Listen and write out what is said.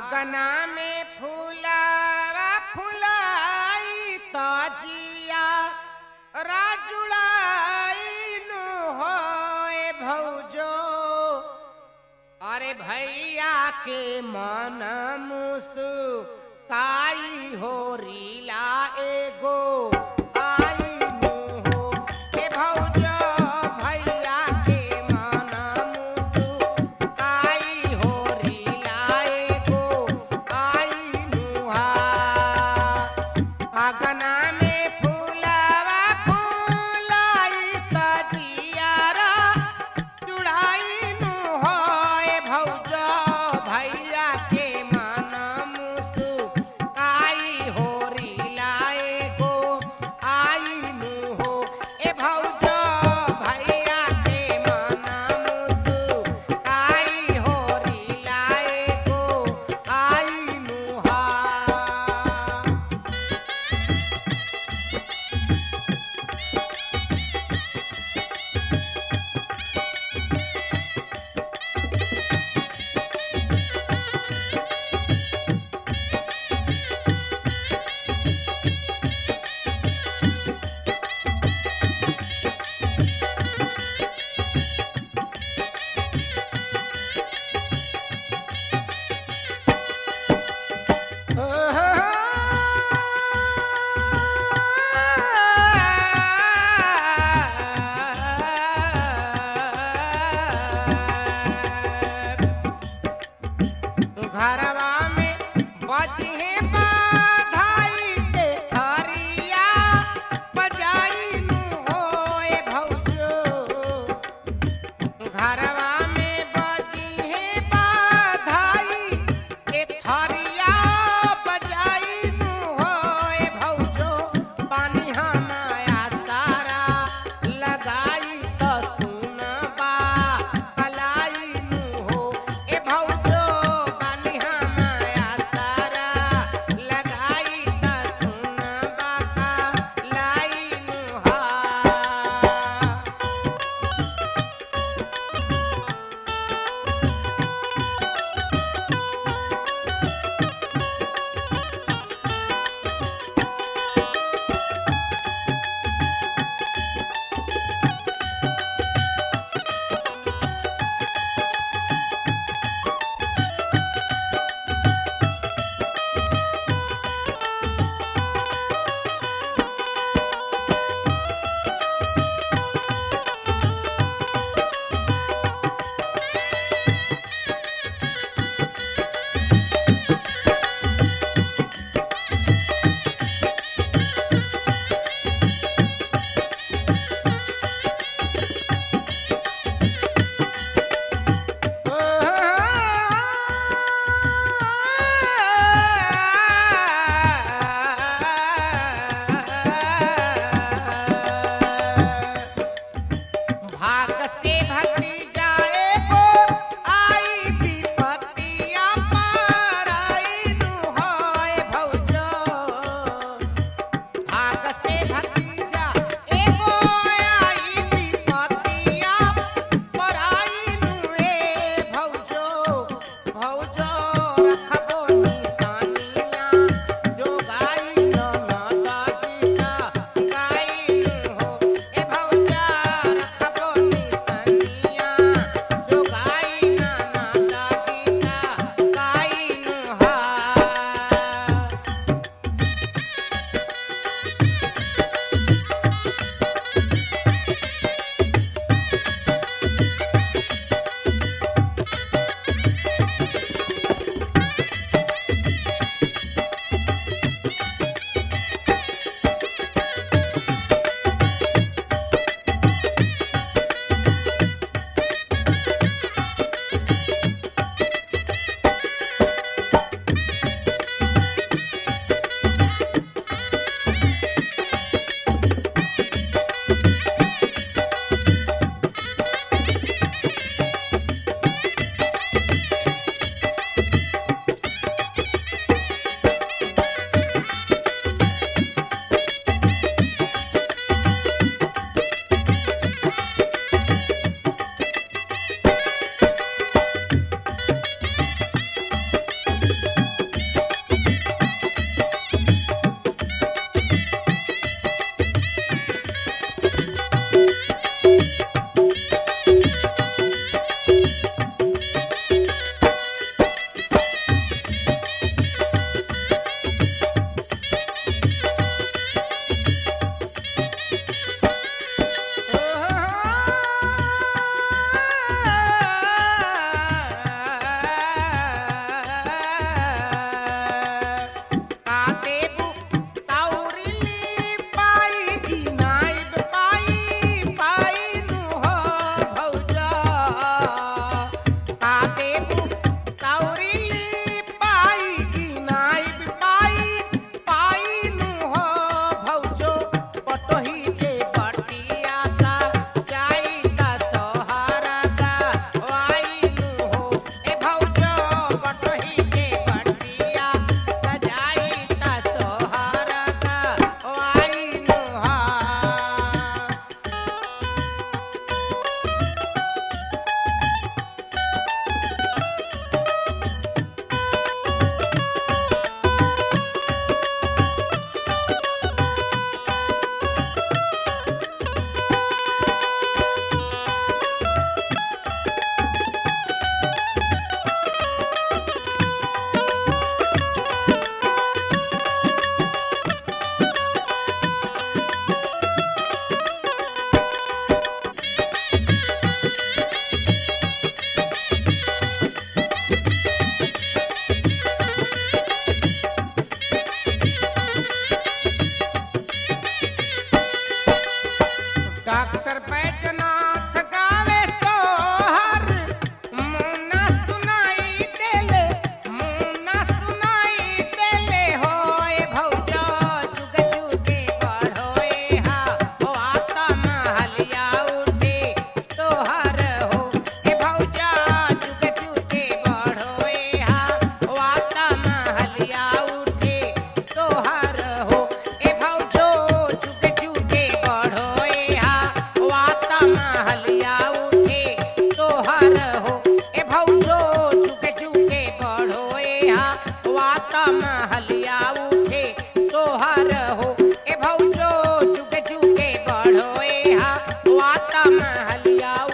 आगना में फूलावा फुलाई ताजिया राजुड़ाई नु होए भौजो अरे भैया के मन मुसु ताई हो रीला एगो आई नु हो ए भौजो भैया के मन मुसु ताई हो रीला एगो आई नु हा आगना में फूलावा फूलाई तजियारा जुड़ाई नु होए भौजो भैया के मन मुसु आई हो लाए गो आई नु हो ए भौजो भैया के मन मुसु आई हो लाए गो आई नु हा डॉक्टर बैजनाथ गावे सोहर मुन्ना सुनाई देले मुन्ना सुनाई देले होए भौजा जुग जुगे बढ़ोए हा ओ आता महलिया उठे सोहर हो ए भौजा जुग जुगे बढ़ोए हा ओ आता महलिया उठे सोहर हो ए भौजो जुग जुगे बढ़ोए हा ओ आता महलिया उठे सोहर हो ए भौजो जुग जुगे बढ़ोए हा ओ आता महलिया उठे सोहर हो ए भौजो जुग जुगे बढ़ोए हा ओ आता महलिया